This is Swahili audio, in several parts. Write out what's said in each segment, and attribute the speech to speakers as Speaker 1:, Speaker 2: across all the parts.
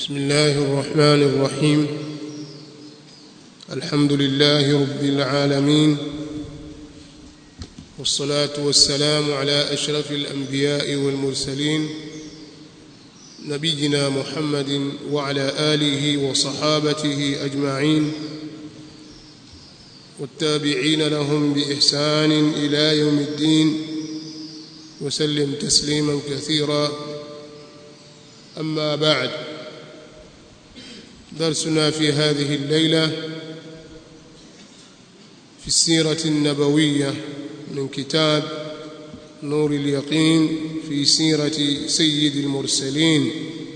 Speaker 1: بسم الله الرحمن الرحيم الحمد لله رب العالمين والصلاة والسلام على أشرف الأنبياء والمرسلين نبينا محمد وعلى آله وصحابته أجمعين والتابعين لهم بإحسان إلى يوم الدين وسلم تسليما كثيرا أما بعد درسنا في هذه الليلة في السيرة النبوية من كتاب نور اليقين في سيرة سيد المرسلين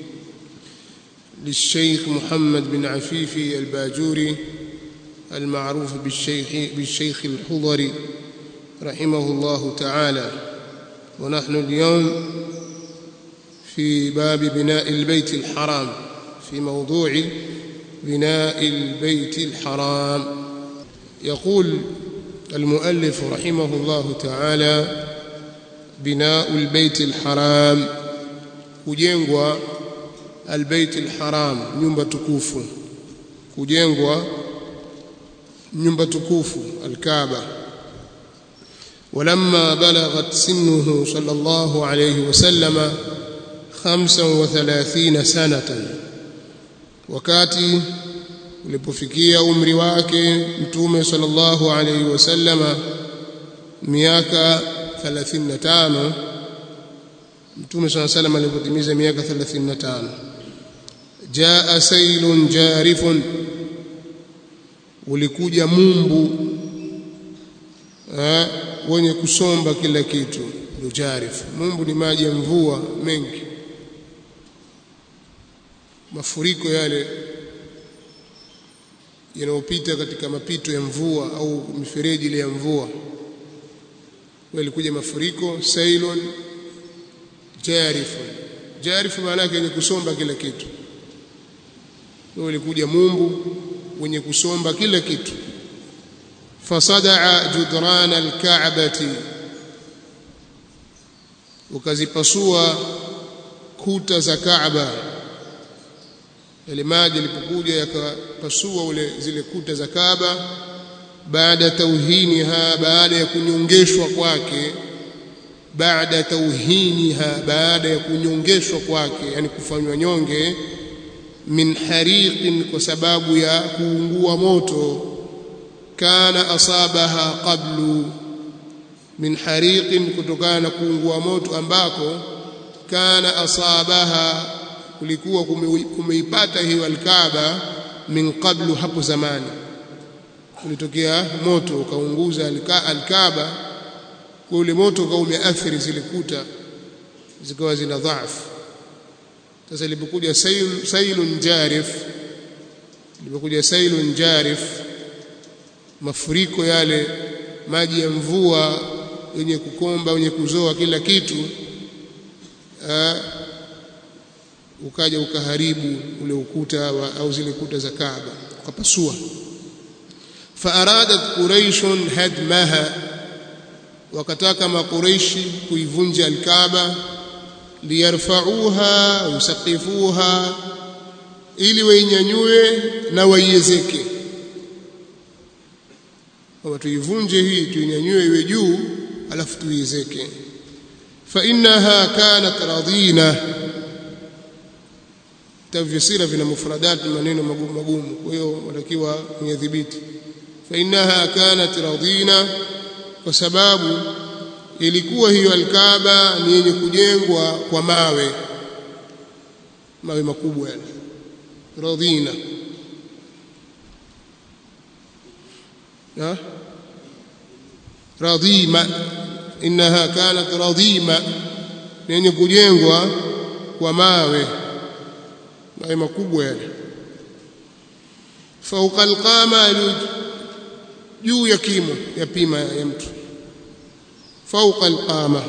Speaker 1: للشيخ محمد بن عفيفي الباجوري المعروف بالشيخ, بالشيخ الحضري رحمه الله تعالى ونحن اليوم في باب بناء البيت الحرام في موضوع بناء البيت الحرام يقول المؤلف رحمه الله تعالى بناء البيت الحرام kujengwa البيت الحرام nyumba tukufu kujengwa nyumba tukufu الكعبه ولما بلغت سنه صلى الله عليه وسلم 35 سنه wakati ulipofikia umri wake mtume sallallahu alayhi wasallama miaka 35 mtume sallallahu alayhi wasallam alipotimiza miaka 35 jaa sailun jarifun ulikuja mumbu eh, wenye kusomba kila kitu ndio jarif mumbu ni maji ya mvua mengi mafuriko yale yanayopita katika mapito ya mvua au mifereji ile ya mvua walikuja mafuriko sailon jarifun jarifu maana yake yenye kusomba kila kitu walikuja mumbu wenye kusomba kila kitu fasadaa judran alka'bati ukazipasua kuta za Kaaba yale maji yalipokuja yakapasua ule zile kuta za Kaaba baada tauhiniha baada ya kunyongeshwa kwake baada tauhiniha baada ya kunyongeshwa kwake yani kufanywa nyonge min hariqin kwa sababu ya kuungua moto kana asabaha qablu min hariqin kutokana na kuungua moto ambako kana asabaha kulikuwa kumeipata hiyo alkaaba min qablu hapo zamani kulitokea moto ukaunguza alkaaba kwa ule moto ukawa umeathiri zile kuta zikawa zina dhaifu sasa ilipokuja sail, sailun jarif ilipokuja sailun jarif mafuriko yale maji ya mvua yenye kukomba yenye kuzoa kila kitu aa, ukaja ukaharibu ule ukuta wa, au zile kuta za Kaaba ukapasua faaradat quraish hadmaha wakataka makuraishi kuivunja alkaaba liyarfauha yusaqifuha ili wainyanyue na waiezeke kwamba tuivunje hii tuinyanyue iwe juu alafu tuiezeke fa innaha kanat radina tafsira vina mufradat maneno magumu magumu kwa hiyo watakiwa kuyadhibiti fa innaha kanat radina kwa sababu ilikuwa hiyo alkaaba ni yenye kujengwa kwa mawe mawe makubwa yale radina radima innaha kanat radima ni yenye kujengwa kwa mawe mawe makubwa yale fauqa alqama juu ya kimo ya pima ya mtu fauqa alqama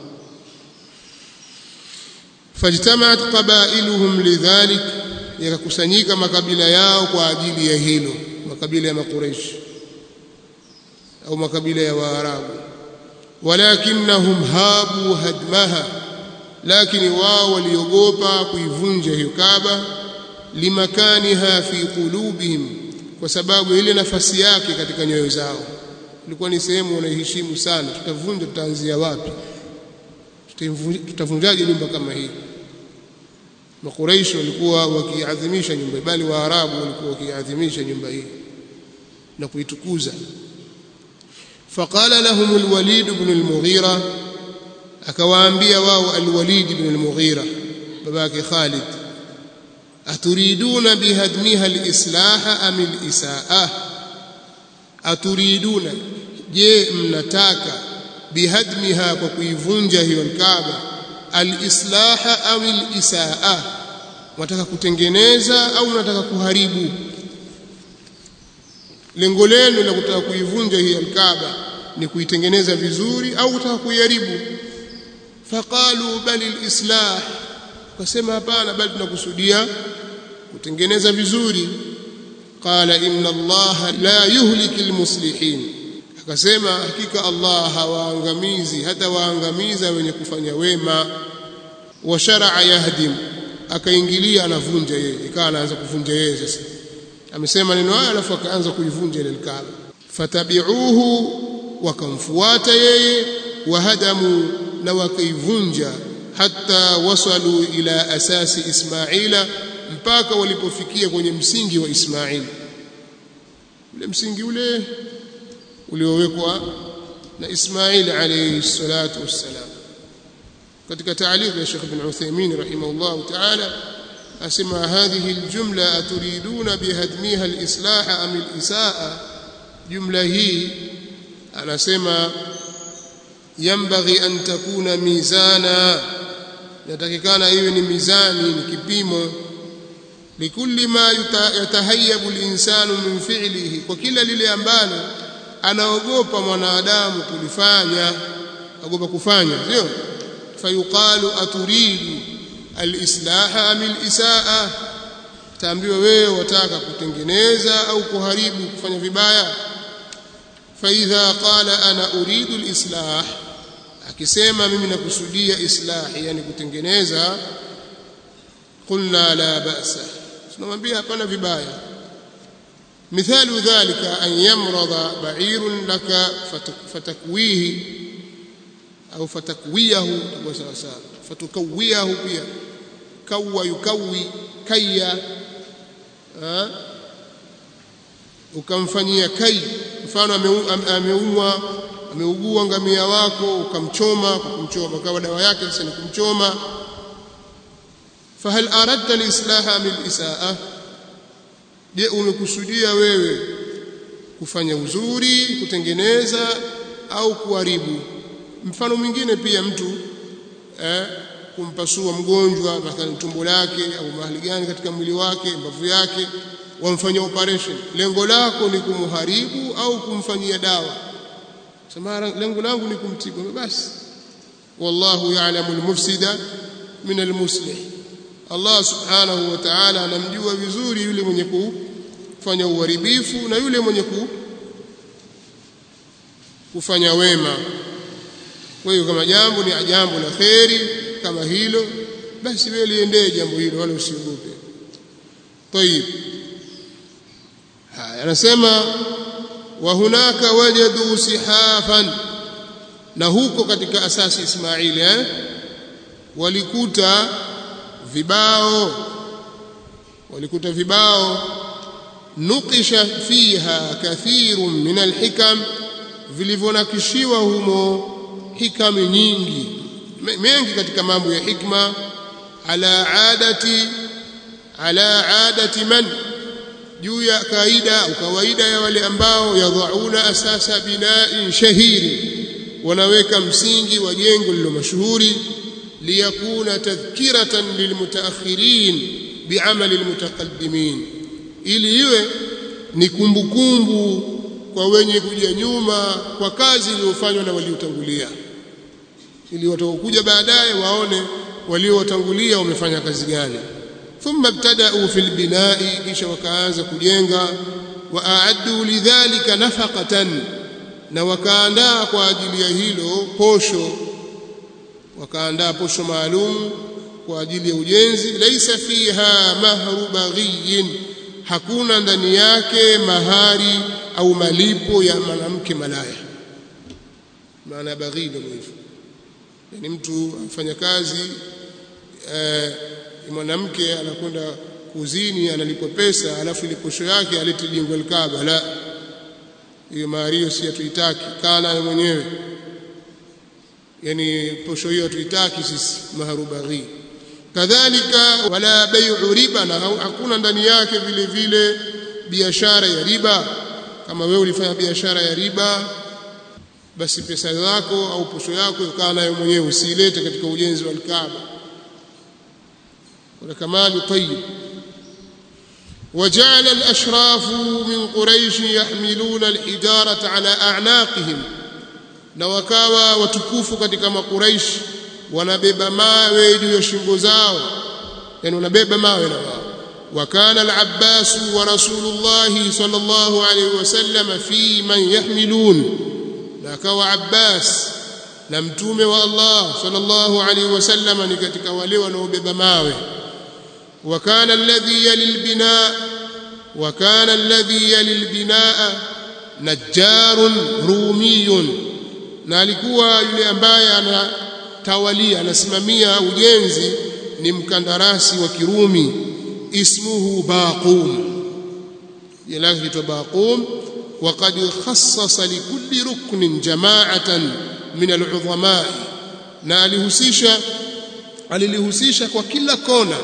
Speaker 1: fajtamaat qabailuhum lidhalik yakakusanyika makabila yao kwa ajili ya hilo makabila ya makureishi au makabila ya waarabu walakinnahum habu hadmaha lakini wao waliogopa kuivunja hiyo Kaaba limakaniha fi qulubihim kwa sababu ile nafasi yake katika nyoyo zao ilikuwa ni sehemu wanaiheshimu sana tutavunja tutaanzia wapi tutavunjaje nyumba kama hii makuraishi walikuwa wakiadhimisha nyumba bali waarabu walikuwa wakiadhimisha nyumba hii na kuitukuza فقال لهم الوليد بن المغيرة akawaambia wao alwalid ibn al-mughira babake khalid aturiduna bihadmiha al-islah am al-isaa aturiduna je mnataka bihadmiha kwa kuivunja hiyo al-kaaba al-islah am al-isaa wataka kutengeneza au mnataka kuharibu lengo lenu la kutaka kuivunja hii al-kaaba ni kuitengeneza vizuri au kutaka kuiharibu faqalu bal alislah wakasema hapana bali tunakusudia kutengeneza vizuri qala inna allaha la yuhliki almuslihin akasema hakika allah hawaangamizi hata waangamiza wenye kufanya wema wa shar'a yahdim akaingilia anavunja yeye ikawa anaanza kuvunja yeye sasa amesema neno haya alafu akaanza kuivunja ile alkaaba fatabi'uhu wakamfuata yeye wahadamu na wakaivunja hata wasalu ila asasi Ismaila mpaka walipofikia kwenye msingi wa Ismail ule msingi ule uliowekwa na Ismail alayhi salatu wassalam katika taaliq ya Sheikh Ibn Uthaymeen rahimahullah ta'ala asema hadhihi aljumla aturiduna bihadmiha alislah am alisaa jumla hii anasema yambaghi an takuna mizana yatakikana iwe ni mizani ni kipimo likulli ma yatahayabu linsanu min fi'lihi kwa kila lile ambalo anaogopa mwanadamu kulifanya agopa kufanya sio fayuqalu aturidu alislaha am alisaa taambiwa wewe wataka kutengeneza au kuharibu kufanya vibaya فإذا قال أنا أريد الإصلاح akisema mimi nakusudia islahi yani kutengeneza qulna la ba'sa tunamwambia hapana vibaya mithalu dhalika an yamrada ba'irun laka fatakwihi au fatakwiyahu kwa sawa sawa fatukawiyahu pia kawa yukawi kaya ukamfanyia kai mfano ameumwa ameugua ngamia wako ukamchoma kumchoma kwa dawa yake sasa ni kumchoma fahal aradta alislaha min isaa je umekusudia wewe kufanya uzuri kutengeneza au kuharibu mfano mwingine pia mtu eh, kumpasua mgonjwa mathalan tumbo lake au mahali gani katika mwili wake mbavu yake wamfanyia operation lengo lako ni kumharibu au kumfanyia dawa sema lengo langu ni kumtibu basi wallahu ya'lamu al-mufsida min al-muslih Allah subhanahu wa ta'ala anamjua vizuri yule mwenye kufanya uharibifu na yule mwenye kufanya wema kwa hiyo kama jambo ni jambo la kheri kama hilo basi wewe liendee jambo hilo wala usiogope طيب haya anasema wa hunaka wajadu sihafan na huko katika asasi Ismaili eh walikuta vibao walikuta vibao nukisha fiha kathirun min alhikam vilivyonakishiwa humo hikam nyingi mengi katika mambo ya hikma ala adati ala adati man juu ya kaida au kawaida ya wale ambao yadhauna asasa binai shahiri wanaweka msingi wa jengo lilo mashuhuri liyakuna tadhkiratan lilmutaakhirin biamali almutaqaddimin ili iwe ni kumbukumbu kwa wenye kuja nyuma kwa kazi iliyofanywa na waliotangulia ili watakokuja baadaye waone waliotangulia wamefanya kazi gani thumma ibtada'u fil bina'i kisha wakaanza kujenga wa a'addu lidhalika nafaqatan na wakaandaa kwa ajili ya hilo posho wakaandaa posho maalum kwa ajili ya ujenzi laisa fiha mahru baghiyin hakuna ndani yake mahari au malipo ya mwanamke malaya maana baghi ndio hivyo yani mtu afanya kazi eh, mwanamke anakwenda kuzini analipwa pesa alafu ile posho yake alete jengo alkaaba la hiyo mahari hiyo si hatuitaki kana mwenyewe yani posho hiyo hatuitaki sisi maharu baghi kadhalika wala bai'u riba na hakuna ndani yake vile vile biashara ya riba kama wewe ulifanya biashara ya riba basi pesa zako au posho yako ukaa nayo mwenyewe usiilete katika ujenzi wa Kaaba wala kamali tayyib وجعل الأشراف من قريش يحملون الحجارة على أعناقهم na wakawa watukufu katika makuraishi wanabeba mawe juu ya shingo zao yani wanabeba mawe na wao وكان العباس ورسول الله صلى الله عليه وسلم في من يحملون نكوا عباس na mtume wa Allah sallallahu alaihi wasallam ni katika wale wanaobeba mawe وكان الذي يلي البناء وكان الذي يلي البناء نجار رومي na alikuwa yule ambaye anatawalia anasimamia ujenzi ni mkandarasi wa Kirumi ismuhu Baqum jina lake kitwa Baqum وقد خصص لكل ركن جماعة من العظماء na alihusisha alilihusisha kwa kila kona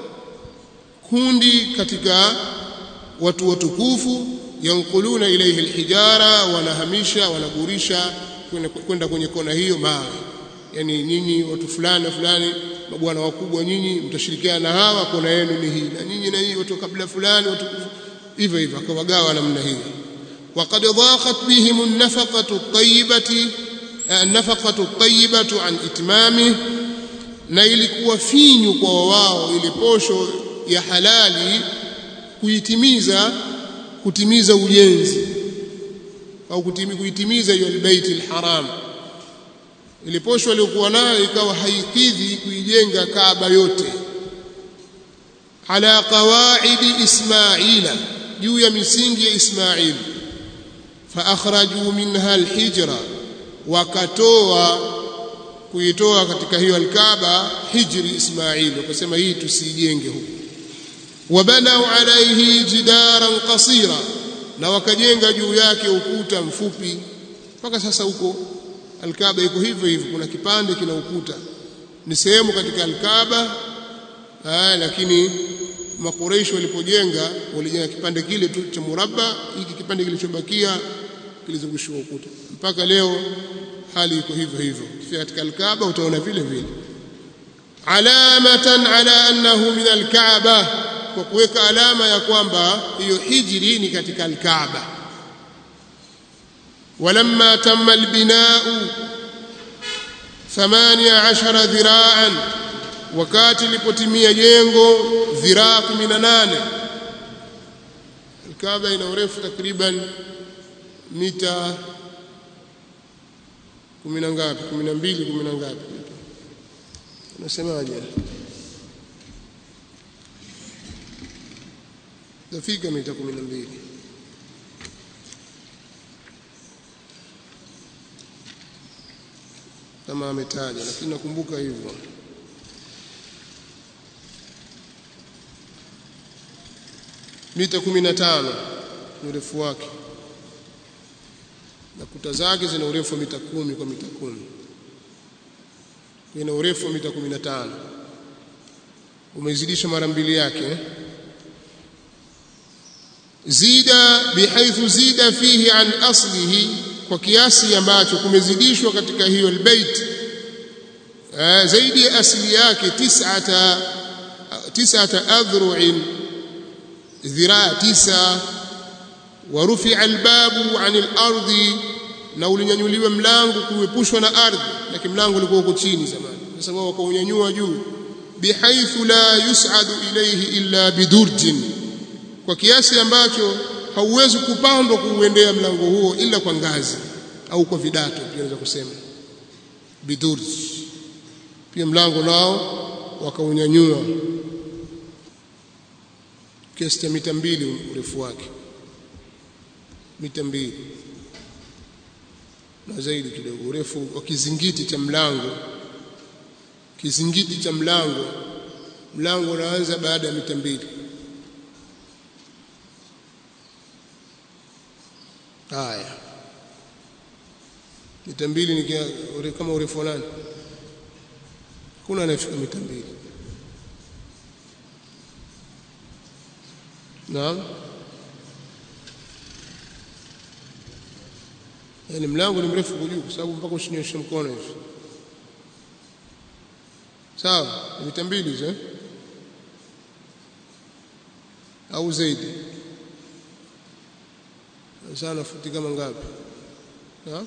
Speaker 1: kundi katika watu watukufu yankuluna ilayhi alhijara wanahamisha wanagurisha kwenda kwenye kona hiyo mawe yani nyinyi watu fulani fulani mabwana wakubwa nyinyi mtashirikiana na hawa kona yenu ni hii na nyinyi na hii watu kabla fulani watu hivyo hivyo akawagawa namna hiyo وقد ضاقت بهم النفقة الطيبة النفقة الطيبة عن إتمامه na ilikuwa finyu kwa wao ile posho ya halali kuitimiza kutimiza ujenzi au kuitimiza hiyo albayt alharam ile posho aliyokuwa nayo ikawa haikidhi kuijenga Kaaba yote ala qawaidi Ismaila juu ya misingi ya Ismail fa akhraju minha alhijra wakatoa kuitoa katika hiyo alkaaba hijri Ismail wakasema hii tusijenge huko wabanau alaihi jidaran qasira na wakajenga juu yake ukuta mfupi mpaka sasa huko alkaaba iko hivyo hivyo kuna kipande kina ukuta ni sehemu katika alkaaba haya lakini makureishi walipojenga walijenga kipande kile tu cha murabba hiki kipande kilichobakia kilizungushiwa ukuta mpaka leo hali iko hivyo hivyo kifika katika alkaaba utaona vile vile alamatan ala annahu min alkaaba kwa kuweka alama ya kwamba hiyo hijri ni katika alkaaba ولما تم البناء ثمانية عشر ذراعا wakati lipotimia jengo dhiraa 18 Kaaba ina urefu takriban mita kumi na ngapi kumi na mbili kumi na ngapi unasemaje tafika mita kumi na mbili kama ametaja lakini nakumbuka hivyo mita 15 ni urefu wake na kuta zake zina urefu wa mita kumi kwa mita kumi ina urefu wa mita 15 umezidisha mara mbili yake zida bihaithu zida fihi an aslihi kwa kiasi ambacho kumezidishwa katika hiyo albayt zaidi ya asili yake tis'ata tis'ata adhru'in dhiraa tisa warufia albabu anil ardi na ulinyanyuliwa mlango kuepushwa na ardhi lakini mlango ulikuwa uko chini zamani sasa wao wakaunyanyua juu bihaithu la yus'adu ilayhi illa bidurjin kwa kiasi ambacho hauwezi kupandwa kuuendea mlango huo ila kwa ngazi au kwa vidato pia naweza kusema bidurj pia mlango nao wakaunyanyua kiasi cha mita mbili urefu wake mita mbili na zaidi kidogo urefu wa kizingiti cha mlango kizingiti cha mlango mlango unaanza baada ya mita mbili haya mita mbili ni kama urefu wa nani kuna anayefika mita mbili naam yani mlango ni mrefu kujuu kwa sababu mpaka usinyoshe mkono hivi sawa ni mita mbili hizo eh? au zaidi sana futi kama ngapi naam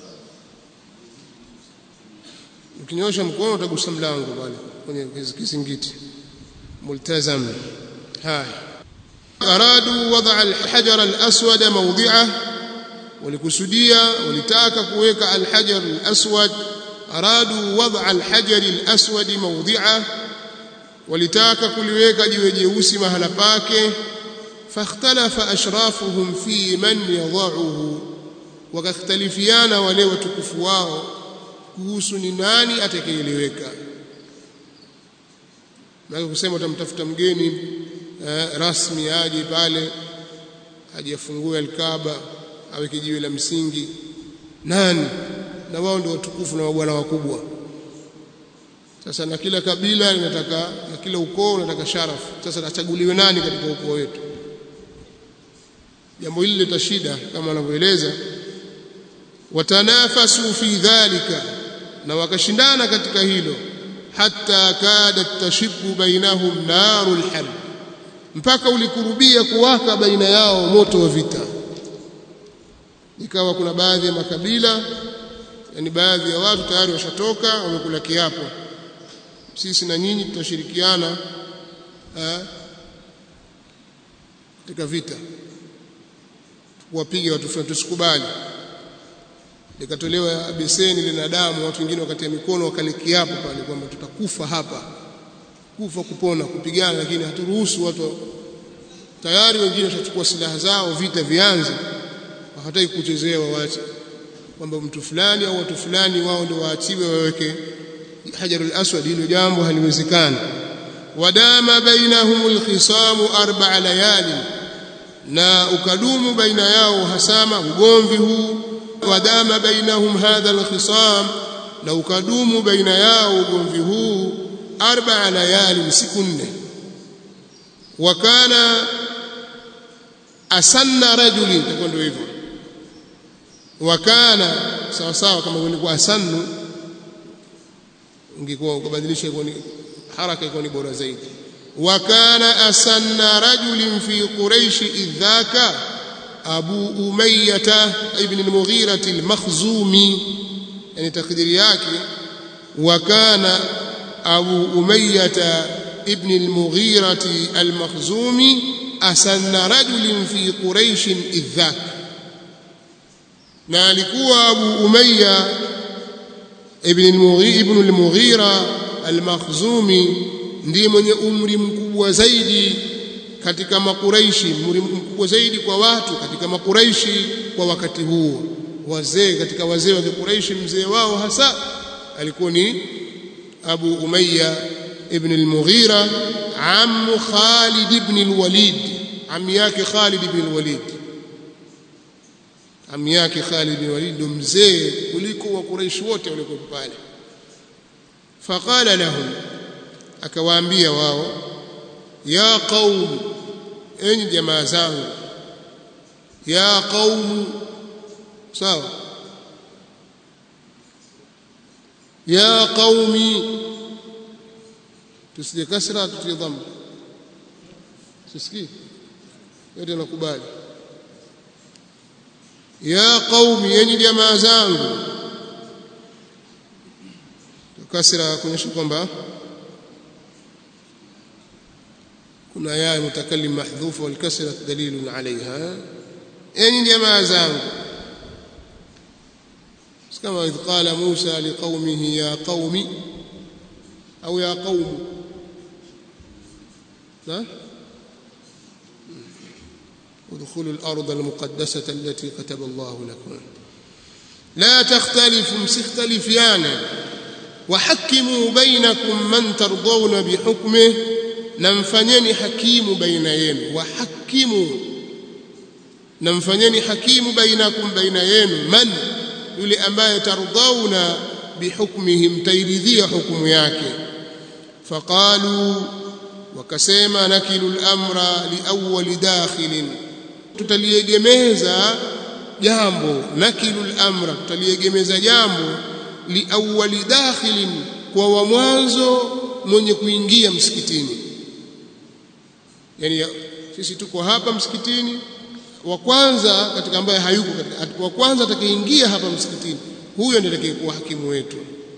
Speaker 1: ukinyosha mkono utagusa mlango pale kwenye kizingiti multazam haya aradu wada alhajar alaswad mawdi'ah walikusudia walitaka kuweka alhajar alaswad aradu wada alhajar alaswad mawdi'ah walitaka kuliweka jiwe jeusi mahala pake fakhtalafa ashrafuhum fi man yadha'uhu wakakhtalifiana wale watukufu wao kuhusu ni nani atakayeliweka na kusema utamtafuta mgeni eh, rasmi aje pale aje afungue alkaba aweke jiwe la msingi nani na wao ndio watukufu na mabwana wakubwa sasa na kila kabila linataka na kila ukoo unataka sharafu sasa achaguliwe nani katika ukoo wetu jambo hili lita shida kama wanavyoeleza watanafasu fi dhalika na wakashindana katika hilo hatta kadat tashibu bainahum narul harb mpaka ulikurubia kuwaka baina yao moto wa vita ikawa kuna baadhi ya makabila yani baadhi ya watu tayari washatoka wamekula kiapo sisi na nyinyi tutashirikiana katika vita kuwapiga watu fulani tusikubali likatolewa beseni lina damu watu wengine wakatia mikono wakalikiapo pale kwamba tutakufa hapa kufa kupona kupigana lakini haturuhusu watu tayari wengine watachukua silaha zao vita vianze hawataki kuchezea waache kwamba mtu fulani au watu fulani wao ndio waachiwe waweke hajarul aswad hilo jambo haliwezekani wadama bainahum alkhisamu arba'a layali na ukadumu baina yao hasama ugomvi huu wadama bainahum hadha alkhisam na ukadumu baina yao ugomvi huu arba'a layali siku nne wakana asanna rajulin itakuwa ndio hivyo wakana sawa sawa kama ilikuwa asannu ungekuwa ukabadilisha ikuwa ni haraka ikuwa ni bora zaidi wakana asanna rajulin fi quraish idhaka abu umayyah ibn al-mughira al-makhzumi yani takdiri yake wakana abu umayyah ibn al-mughira al-makhzumi asanna rajulin fi quraish idhaka na alikuwa Abu Umayya ibn al-Mughira ibn al-Mughira al-Makhzumi ndiye mwenye umri mkubwa zaidi katika makuraishi umri mkubwa zaidi kwa watu katika makuraishi kwa wakati huo wazee katika wazee wa Quraishi mzee wao hasa alikuwa ni Abu Umayya ibn al-Mughira ammu Khalid ibn al-Walid ammi yake Khalid ibn al-Walid ami yake Khalid bin Walid ndo mzee kuliko wa Quraysh wote waliokuwa pale faqala lahum akawaambia wao ya qaum enyi jamaa zangu ya qaum sawa ya qaumi tusije kasra tutie dhamma sisikii yote nakubali ya qaumi yenyi jamaa zangu kasra kuonyesha kwamba kuna ya mutakallim mahdhufa wal kasra dalilun alaiha yenyi jamaa zangu kama idh qala Musa liqaumihi ya qaumi au ya qaum na ادخلوا الأرض المقدسة التي كتب الله لكم لا تختلفوا مستختلفيانا وحكموا بينكم من ترضون بحكمه نمفنيني حكيم بين يenu وحكموا نمفنيني حكيم بينكم بين yenu من yule ambaye tardhauna bihukmihi mtairidhia hukumu yake faqalu wakasema nakilu al-amra liawwali dakhilin tutaliegemeza jambo nakilu al-amra tutaliegemeza jambo liawwali dakhilin kwa wa mwanzo mwenye kuingia msikitini yani sisi tuko hapa msikitini wa kwanza katika ambaye hayuko katika wa kwanza atakayeingia hapa msikitini huyo ndiye atakayekuwa hakimu wetu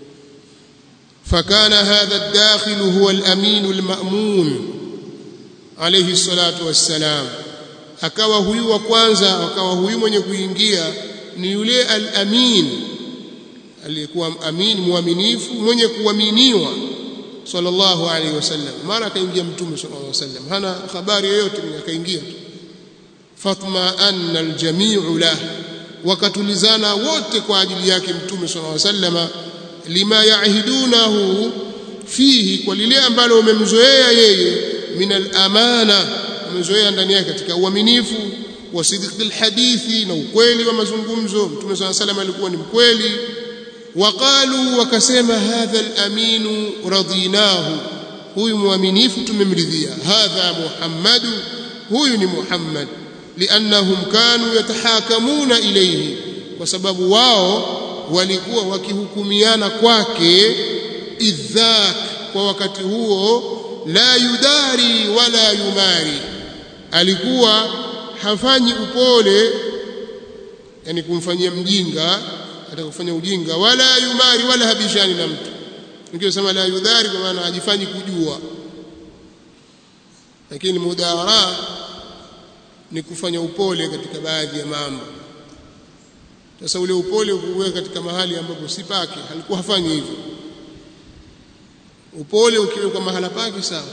Speaker 1: فكان هذا الداخل هو الأمين المأمون عليه الصلاة والسلام akawa huyu wa kwanza akawa huyu mwenye kuingia ni yule al-amin aliyekuwa amin muaminifu mwenye kuaminiwa sallallahu alaihi wasallam mara akaingia mtume sallallahu alaihi wasallam hana habari yoyote akaingia tu fatma anna aljami'u lah wakatulizana wote kwa ajili yake mtume sallallahu alaihi wasallam lima yaahidunahu fihi kwa lile ambalo umemzoea yeye min al-amana umezoea ndani yake katika uaminifu wa sidqi alhadithi na ukweli wa mazungumzo mtume sallallahu alaihi wasallam alikuwa ni mkweli waqalu wakasema hadha al-aminu radinahu huyu muaminifu tumemridhia hadha muhammadu huyu ni muhammad liannahum kanu yatahakamuna ilayhi kwa sababu wao walikuwa wakihukumiana kwake idhak kwa wakati huo la yudari wala yumari alikuwa hafanyi upole yani kumfanyia mjinga atakufanya ujinga wala yumari wala habishani na mtu nikisema la yudari kwa maana hajifanyi kujua lakini mudara ni kufanya upole katika baadhi ya mambo sasa ule upole ukuweka katika mahali ambapo si pake alikuwa hafanyi hivyo upole ukiwekwa mahala pake sawa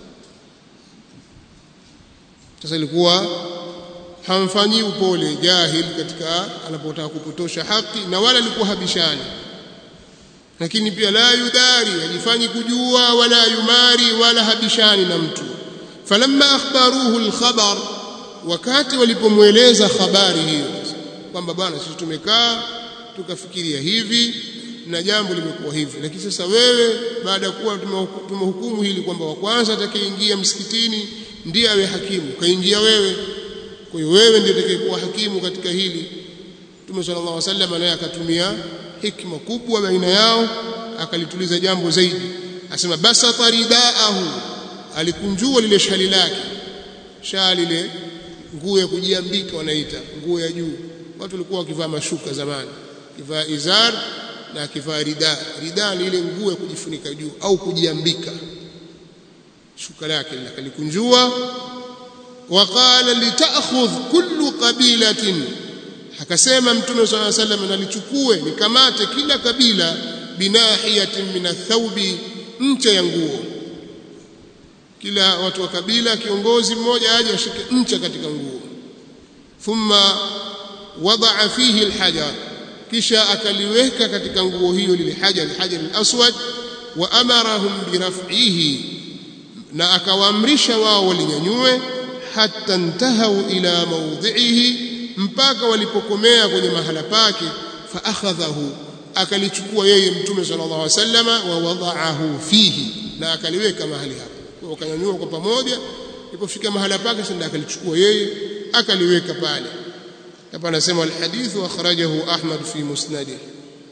Speaker 1: sasa ilikuwa hamfanyii upole jahil katika anapotaka kupotosha haki na wala alikuwa habishani lakini pia la yudari hajifanyi kujua wala yumari wala habishani na mtu falamma akhbaruhu alkhabar wakati walipomweleza habari hiyo kwamba bwana sisi tumekaa tukafikiria hivi na jambo limekuwa hivi lakini sasa wewe baada ya kuwa tumehukumu hili kwamba wa kwanza atakayeingia msikitini ndiye awe hakimu kaingia wewe kwa hiyo wewe ndiye atakayekuwa hakimu katika hili Mtume sallallahu alaihi wasallam naye akatumia hikma kubwa baina yao akalituliza jambo zaidi asema basata ridaahu alikunjua lile shali lake shali ile nguo ya kujiambika wanaita nguo ya juu watu walikuwa wakivaa mashuka zamani kivaa izar na akivaa rida rida ni ile nguo ya kujifunika juu au kujiambika shuka lake akalikunjua waqala litaakhudh kullu qabilatin akasema mtume swalla sallam nalichukue nikamate kila kabila binahiyatin min athawbi ncha ya nguo kila watu wa kabila kiongozi mmoja aje ashike ncha katika nguo thumma wadaa fihi alhajar kisha akaliweka katika nguo hiyo lile hajar alhajar alaswad wa amarahum biraf'ihi na akawaamrisha wao walinyanyue hatta intahau ila mawdhi'ihi mpaka walipokomea kwenye mahala pake fa akhadhahu akalichukua yeye mtume sallallahu alaihi wasallama wa wada'ahu fihi na akaliweka mahali hapo wakanyanyua kwa pamoja ilipofika mahala pake sasa akalichukua yeye akaliweka pale hapa anasema alhadithu akhrajahu Ahmad fi musnadih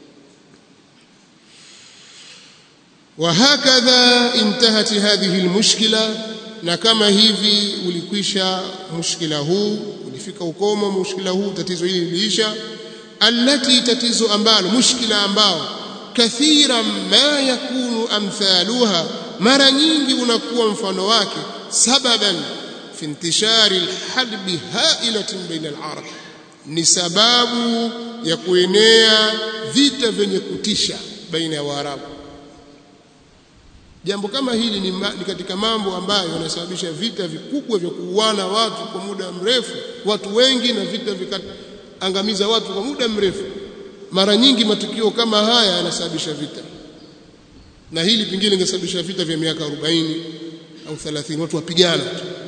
Speaker 1: وهكذا انتهت هذه المشكله na kama hivi ulikwisha mushkila huu ulifika ukomo mushkila huu tatizo hili liliisha allati tatizo ambalo mushkila ambao kathira ma yakunu amthaluha mara nyingi unakuwa mfano wake sababan fi intishari alharbi hailatin baina alarab ni sababu ya kuenea vita vyenye kutisha baina ya waarabu jambo kama hili ni, ma, ni katika mambo ambayo yanasababisha vita vikubwa vya kuuana watu kwa muda mrefu watu wengi na vita vikaangamiza watu kwa muda mrefu mara nyingi matukio kama haya yanasababisha vita na hili pingine lingesababisha vita vya miaka 40 au 30 watu wapigana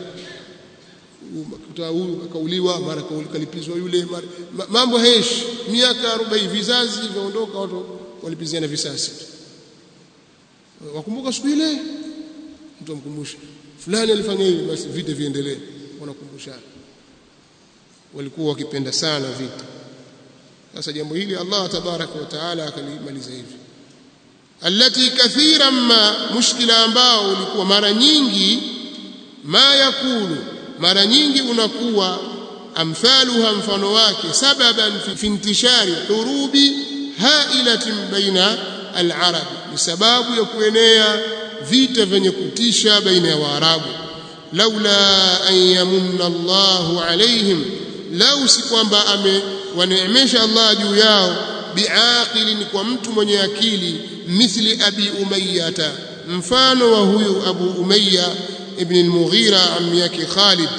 Speaker 1: tu huyu akauliwa mara kalipizwa yule mara, mambo heshi miaka 40 vizazi vyaondoka watu walipiziana visasi wakumbuka siku ile mtu amkumbusha fulani alifanya hivi basi vita viendelee wanakumbushana walikuwa wakipenda sana vita sasa jambo hili Allah tabaraka wa taala akalimaliza hivi allati kathiran ma mushkila ambao ulikuwa mara nyingi ma yakulu mara nyingi unakuwa amthaluha mfano wake sababan fi intishari hurubi hailatin baina al-arab ni sababu ya kuenea vita vyenye kutisha baina ya waarabu laula an yamunna Allahu alaihim lau si kwamba amewaneemesha Allah juu yao biaqilin kwa mtu mwenye akili mithli abi umayyata mfano wa huyu abu umayya ibn al-mughira ammi yake khalid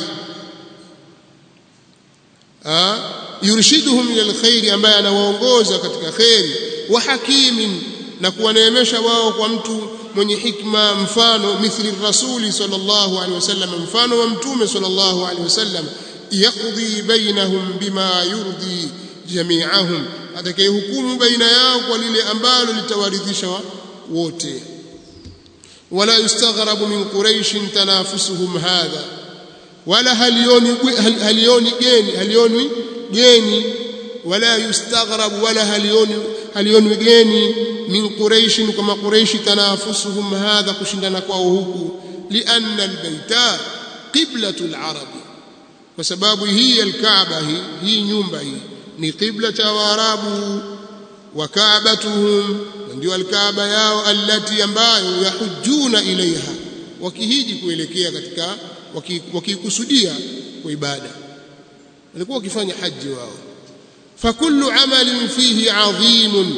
Speaker 1: yurshiduhum ila alkhair ambaye anawaongoza katika khairi wa hakimin na kuwaneemesha wao kwa mtu mwenye hikma mfano mithli rasuli sallallahu alaihi wasallam mfano wa mtume sallallahu alaihi wasallam yaqdi bainahum bima yurdi jami'ahum atakayehukumu baina yao kwa lile ambalo litawaridhisha wote wala yustaghrabu min quraish tanafusuhum hadha wala halioni halioni geni halioni geni wala yustaghrabu wala halioni halioni geni min quraish kama quraish tanafusuhum hadha kushindana kwao huku lianna albayta qiblatul arabi kwa sababu hii alkaaba hii hii nyumba hii ni qibla cha waarabu wa kaabatuhum ndio alkaaba yao allati ambayo yahujuna ilaiha wakihiji kuelekea katika wakikusudia kwa ibada walikuwa wakifanya haji wao fakullu amalin fihi adhimun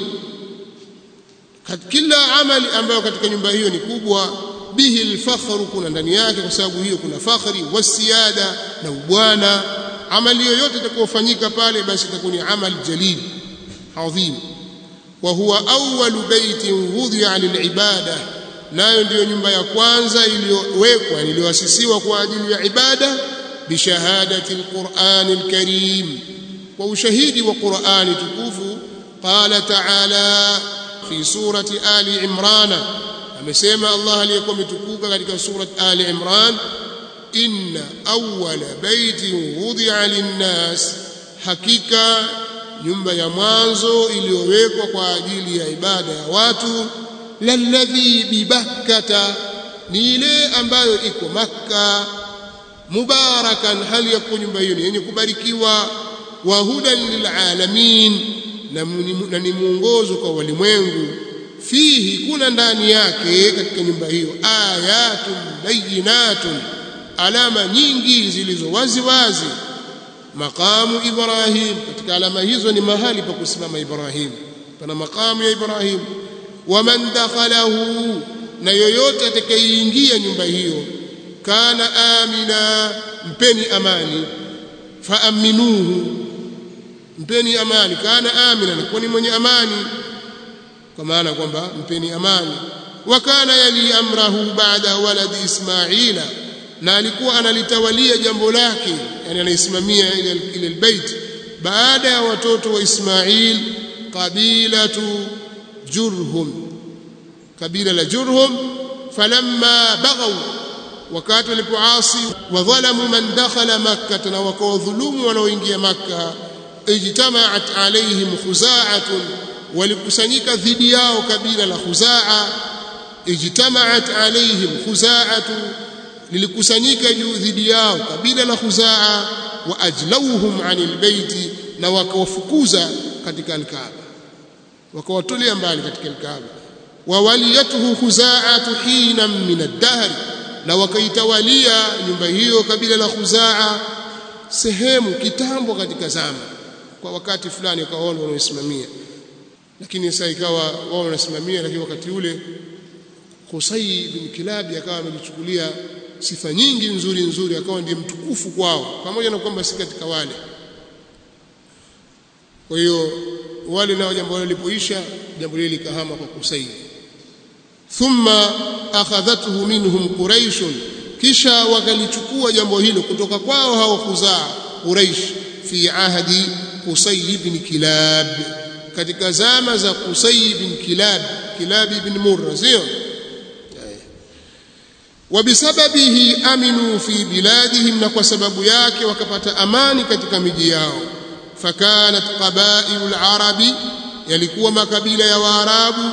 Speaker 1: kila amali ambayo katika nyumba hiyo ni kubwa bihi alfakhru kuna ndani yake kwa sababu hiyo kuna fakhri wasiada na ubwana amali yoyote itakayofanyika pale basi itakuwa ni amal jalil adhim wa huwa awwalu baitin wudhi'a lilibada nayo ndiyo nyumba ya kwanza iliyowekwa iliyoasisiwa kwa ajili ya ibada bishahadati alqur'ani alkarim kwa ushahidi wa qur'ani tukufu qala ta'ala fi surati ali imran amesema Allah aliyekuwa mtukuka katika surati ali imran inna awwala baitin wudhi'a linnas hakika nyumba ya mwanzo iliyowekwa kwa ajili ya ibada ya watu lalladhi bibakkata ni ile ambayo iko makka mubarakan hali ya kuwa nyumba hiyo ni yenye kubarikiwa wa hudan lilalamin na ni mwongozo kwa walimwengu fihi kuna ndani yake katika nyumba hiyo ayatun bayinatun alama nyingi zilizo wazi wazi maqamu ibrahim katika alama hizo ni mahali pa kusimama ibrahim pana maqamu ya ibrahim waman dakhalahu na yoyote atakayeingia nyumba hiyo kana amina mpeni amani faaminuhu mpeni amani kana amina na ni mwenye amani kwa maana kwamba mpeni amani wa kana yali amrahu baada waladi ismaila na alikuwa analitawalia jambo lake yani anaisimamia ile ile albayt baada ya watoto wa Ismail qabilatu Jurhum kabila la Jurhum falamma baghaw wakati walipoasi wa dhalamu man dakhala makkah na wakawadhulumu wanaoingia makkah ijtamaat alaihim khuzaatun walikusanyika dhidi yao kabila la khuzaa ijtamaat alaihim khuzaatu lilikusanyika juu dhidi yao kabila la khuzaa wa ajlauhum anil baiti na wakawafukuza katika alkaaba wakawatolea mbali katika alkaaba wa waliyatuhu khuzaatu hina min ad-dahr na wakaitawalia nyumba hiyo kabila la khuzaa sehemu kitambo katika zama kwa wakati fulani wakaona wanaosimamia lakini sasa ikawa wao wanasimamia lakini wakati ule Qusay bin Kilab akawa amejichukulia sifa nyingi nzuri nzuri akawa ndiye mtukufu kwao pamoja na kwamba si katika wale kwa hiyo wale nao jambo hilo lilipoisha jambo lile likahama kwa Qusay thumma akhadhathu minhum quraish kisha wakalichukua jambo hilo kutoka kwao hao khuzaa quraish fi ahdi Qusay ibn Kilab katika zama za Qusay ibn Kilab Kilab ibn Murra sio wabisababihi aminu fi biladihim na kwa sababu yake wakapata amani katika miji yao fakanat qabailu alarabi yalikuwa makabila ya waarabu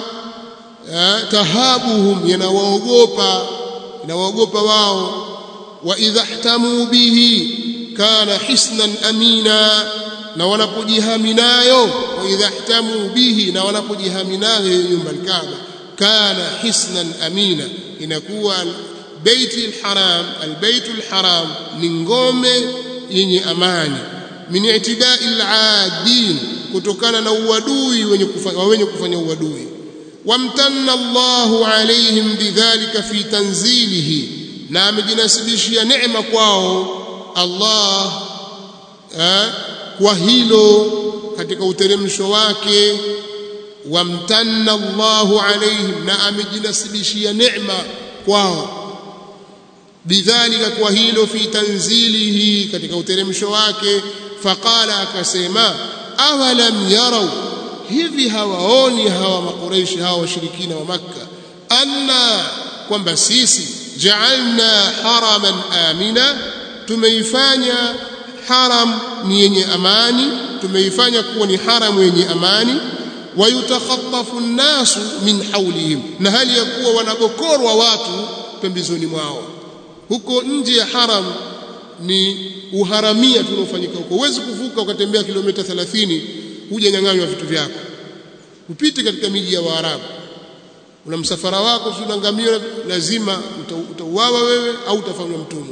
Speaker 1: tahabuhum yanawaogopa yanawaogopa wao wa idha ihtamu bihi kana hisnan amina na wanapojihami nayo wa idha ihtamu bihi na wanapojihami nayo nyumba al-Kaaba kana hisnan amina inakuwa baiti al-haram al-baitu al-haram ni ngome yenye amani min itidai al-aadin kutokana na uadui wenye kufanya wenye kufanya uadui wamtanna Allahu alaihim bidhalika fi tanzilihi na amejinasibishia neema kwao Allah eh, kwa hilo katika uteremsho wake wamtanna Allahu alaihim na amejinasibishia neema kwao bidhalika kwa hilo fi tanzilihi katika uteremsho wake faqala akasema awalam yarau hivi hawaoni hawa makureishi hawa washirikina wa makka anna kwamba sisi ja'alna haraman amina tumeifanya haram ni yenye amani tumeifanya kuwa ni haram yenye amani wayutakhatafu an-nasu min hawlihim na hali ya kuwa wanabokorwa watu pembezoni mwao huko nje ya haram ni uharamia tunaofanyika huko huwezi kuvuka ukatembea kilomita 30 huja nyang'anywa vitu vyako upite katika miji ya Waarabu una msafara wako unangamia lazima utauawa wewe au utafanywa mtumwa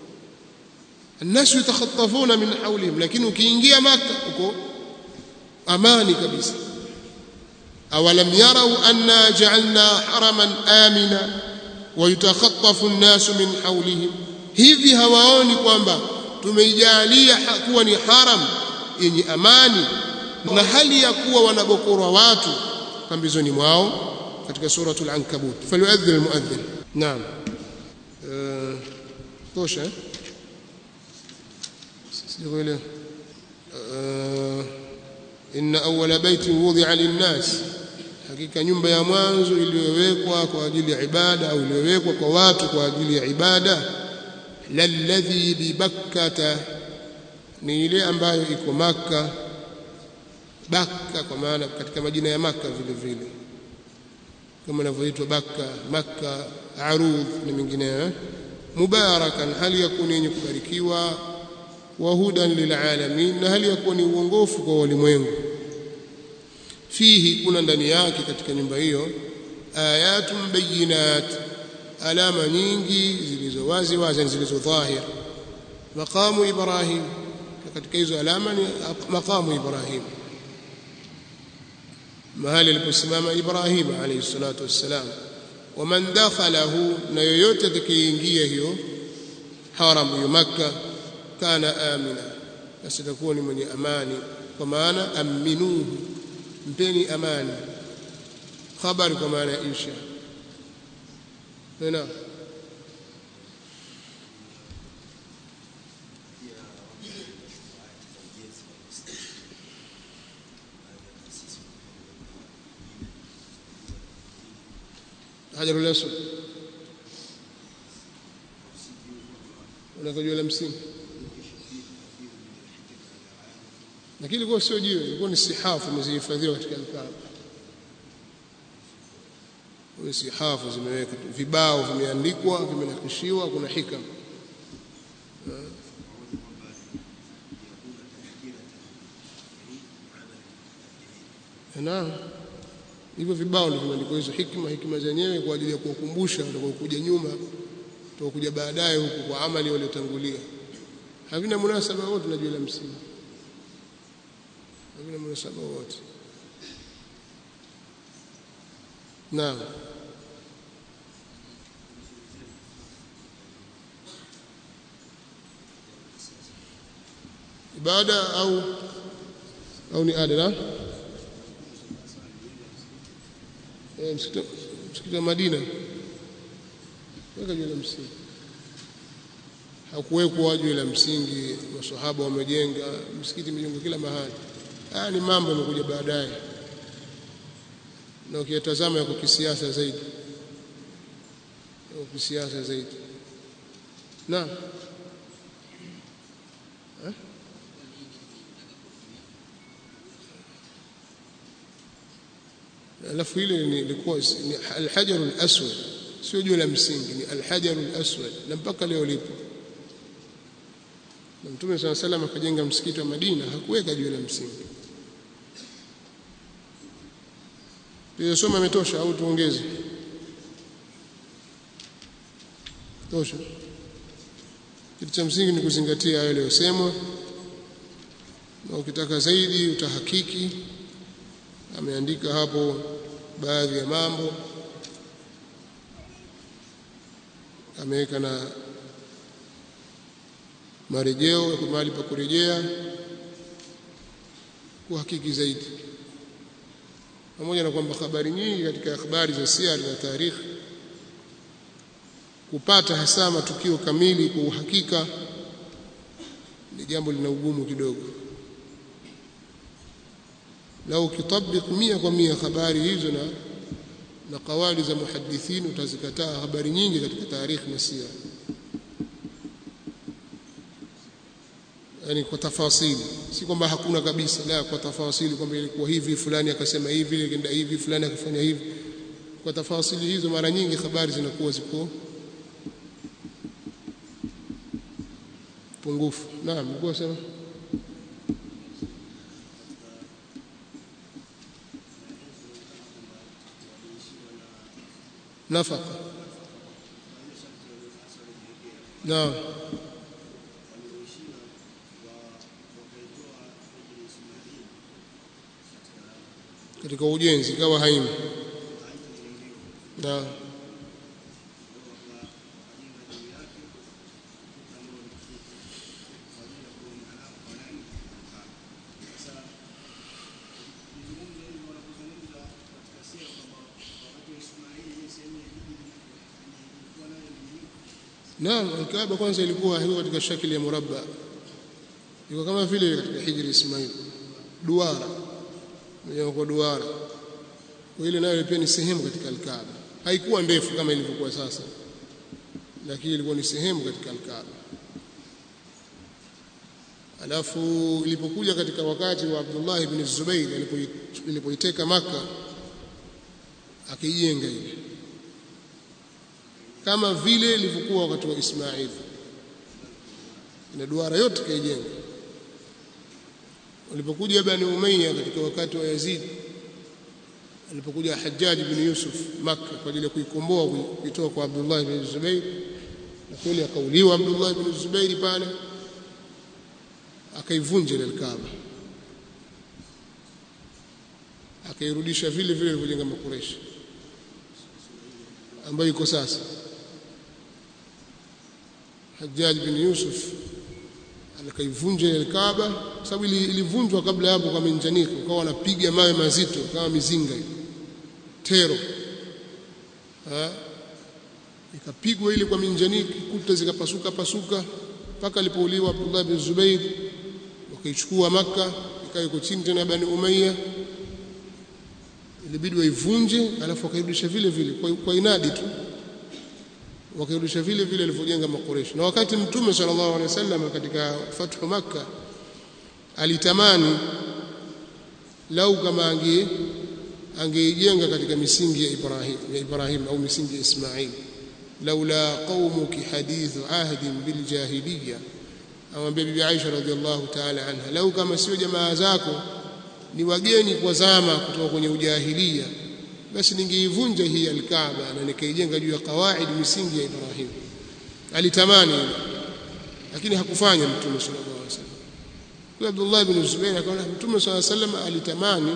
Speaker 1: الناس يتخطفون من حولهم lakini ukiingia maka uko amani kabisa awalam yarau anna ja'alna haraman amina ويتخطف الناس من حولهم hivi hawaoni kwamba tumeijalia kuwa ni haram yenye amani na hali ya kuwa wanabokorwa watu pambizoni mwao katika suratul ankabut falyuadhdhin almuadhdhin naam tosha sijakuelewa inna awwala baitin wudi'a lin-nas hakika nyumba ya mwanzo iliyowekwa kwa ajili ya ibada au iliyowekwa kwa watu kwa ajili ya ibada lalladhi bibakkata ni ile ambayo iko maka bakka kwa maana katika majina ya maka vile vile kama inavyoitwa bakka makka arudh na mengineyo mubarakan hali ya kuwa yenye kubarikiwa wa hudan lilalamin na hali ya kuwa ni uongofu kwa walimwengu fihi kuna ndani yake katika nyumba hiyo ayatun bayinat alama nyingi zilizo wazi wazi zilizo dhahir maqamu ibrahim katika hizo alama ni maqamu ibrahim mahali aliposimama ibrahim alayhi salatu wassalam waman dakhalahu na yoyote atakayeingia hiyo haram ya makka kana amina basi atakuwa ni mwenye amani kwa maana aminuhu mpeni amani habari kwa maana ya insha tena hajarul aswad unakojua la msingi lakini ilikuwa sio jiwe ilikuwa ni sihafu zimehifadhiwa katika alkaaba hizo sihafu zimeweka vibao vimeandikwa vimenakishiwa kuna hikam na hivyo vibao ndio vimeandikwa hizo hikma hikma zenyewe kwa ajili ya kuwakumbusha watakaokuja nyuma watakaokuja baadaye huku kwa amali waliotangulia havina munasaba wote na juu la msingi havina munasaba wote naam ibada au au ni ada na eh, msikiti msikiti wa Madina weka jiwe la msingi hakuwekwa jiwe la msingi maswahaba wamejenga msikiti imejengwa kila mahali haya ni mambo yamekuja baadaye na ukiyatazama yako kisiasa zaidi yako kisiasa zaidi na eh? alafu ile ilikuwa ni alhajarul aswad sio jiwe la msingi ni alhajarul aswad na mpaka leo lipo na mtume swalla salam akajenga msikiti wa Madina hakuweka jiwe la msingi Tuliyosoma imetosha au tuongeze? Tosha. Kitu cha msingi ni kuzingatia hayo yaliyosemwa, na ukitaka zaidi utahakiki. Ameandika hapo baadhi ya mambo, ameweka na marejeo ya mahali pa kurejea kuhakiki zaidi pamoja na kwamba habari nyingi katika habari za siari na tarikhi kupata hasa matukio kamili kwa uhakika ni jambo lina ugumu kidogo lau ukitabik mia kwa mia habari hizo na na kawali za muhadithin utazikataa habari nyingi katika tarikhi na sira yani kwa tafasili si kwamba hakuna kabisa la kwa tafasili kwamba ilikuwa hivi fulani akasema hivi kenda hivi fulani akafanya hivi kwa tafasili hizo mara nyingi habari zinakuwa ziko pungufu naam nilikuwa sema nafaka naam katika ujenzi kawa haimo na Naam, Alkaaba kwanza ilikuwa hiyo katika shakili ya murabba. Iko kama vile katika Hijri Ismail. Duara. Mwenye kwa duara. Kwa ile nayo pia ni sehemu katika Alkaaba. Haikuwa ndefu kama ilivyokuwa sasa. Lakini ilikuwa ni sehemu katika Alkaaba. Alafu ilipokuja katika wakati wa Abdullah ibn Zubair alipoiteka Maka akijenga ile kama vile ilivyokuwa wakati wa Ismail na duara yote kaijenga walipokuja Bani Umayya katika wakati wa Yazid alipokuja Hajjaj ibn Yusuf Makka kwa ajili ya kuikomboa kuitoa kwa Abdullah ibn Zubair na kweli akauliwa Abdullah ibn Zubair pale akaivunja ile Kaaba akairudisha vile vile ilivyojenga Makureshi ambayo iko sasa Hajjaj bin Yusuf alikaivunja ile Kaaba sababu ilivunjwa kabla hapo kwa minjaniko ukawa wanapiga mawe mazito kama mizinga hiyo tero ha ikapigwa ile kwa minjaniki kuta zikapasuka pasuka mpaka alipouliwa Abdullah bin Zubair wakaichukua maka ikawa iko chini tena Bani Umayya ilibidi waivunje alafu wakairudisha vile vile kwa, kwa inadi tu wakairudisha vile vile alivyojenga makureshi na wakati mtume sallallahu alaihi wasallam katika fathu makka alitamani lau kama ange angeijenga katika misingi ya Ibrahim ya Ibrahim au misingi ya Ismail laula qaumuki hadithu ahdin bil jahiliya amwambia bibi Aisha radhiallahu ta'ala anha lau kama sio jamaa zako ni wageni kwa zama kutoka kwenye ujahilia basi ningeivunja hii alkaaba na nikaijenga juu ya kawaid misingi ya Ibrahim alitamani lakini hakufanya mtume sallallahu alaihi wasallam kwa Abdullah ibn Zubair akaona mtume sallallahu alaihi wasallam alitamani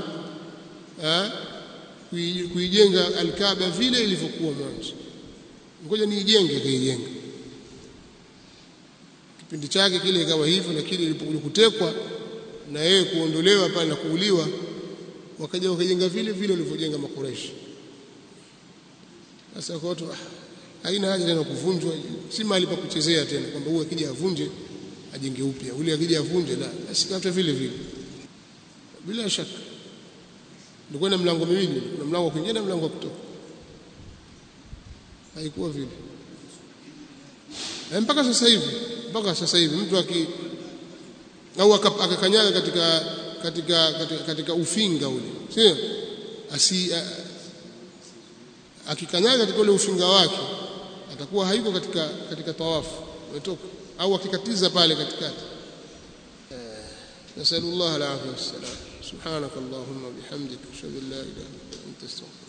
Speaker 1: kuijenga alkaaba vile ilivyokuwa mwanzo ngoja niijenge kaijenga kipindi chake kile ikawa hivyo lakini ilipokuja kutekwa na yeye kuondolewa pale na kuuliwa wakaja wakajenga vile vile walivyojenga makureshi sasa kwa watu haina haja tena kuvunjwa si mahali pa kuchezea tena kwamba huyu akija avunje ajenge upya ule akija avunje la basi kata vile vile bila shaka ndio na mlango miwili kuna mlango wa kuingia na mlango wa kutoka haikuwa vile na mpaka sasa hivi mpaka sasa hivi mtu aki au akakanyaga katika katika katika, katika ufinga ule sio asi akikanyaga katika ule ufinga wake atakuwa haiko katika katika tawafu umetoka au akikatiza pale katikati nasallallahu alaihi wasallam subhanakallahumma bihamdika ashhadu an la ilaha illa anta astaghfiruka